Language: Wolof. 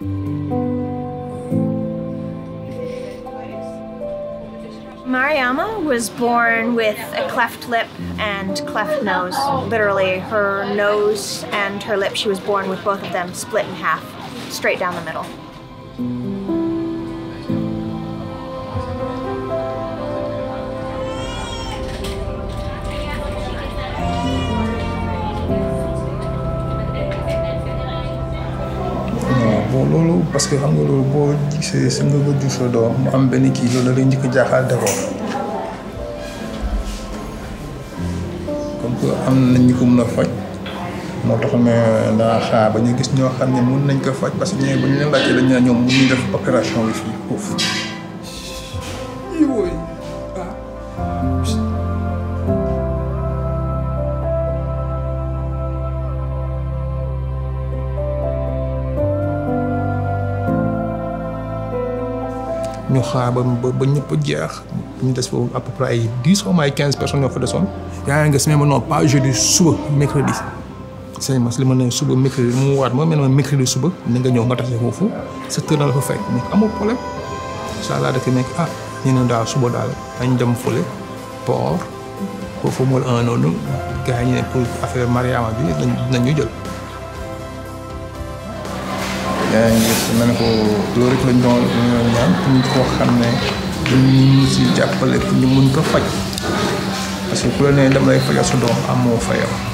Mariama was born with a cleft lip and cleft nose. Literally, her nose and her lip, she was born with both of them split in half, straight down the middle. non bon loolu parce que xam nga loolu boo gisee sa nga bëgg sa doom mu am benn kii loolu da lay njëkk a jaaxal d'abord comme que am nañ ñu ko mën a faj moo tax ne daa xaar ba ñu gis ñoo xam ne mun nañ ko faj parce que ñooy ba ñu leen laajtee dañ ne ñoom mun ñu def opération bi fii foofu. yooyu ah. ñu xaar ba ba ba ñëpp jeex ñu des foofu à peu près ay dix xaw ma ay quinze personnes ñoo fa desoon. yaa ngi gis mais non pas jeudi suba mercredi sëñ Mas li ma ne suba mercredi mu waat ma mel ne mercredi suba ni nga ñëw nga tase foofu sept heures na la fa fekk nekk amul problème incha allah dafay nekk ah ñu ne daal suba daal dañ dem fële port foofu mooy un noonu gars yi ñu ne pour affaire Mariama bi dinañ ñu jël. yaa ngi gis ma ne ko loolu rek lañ doon ñaan pour ñu koo xam ne ñu mun si jàppale pour ñu mun ko faj parce que ku la nee dama lay fajal sa doom amoo fayam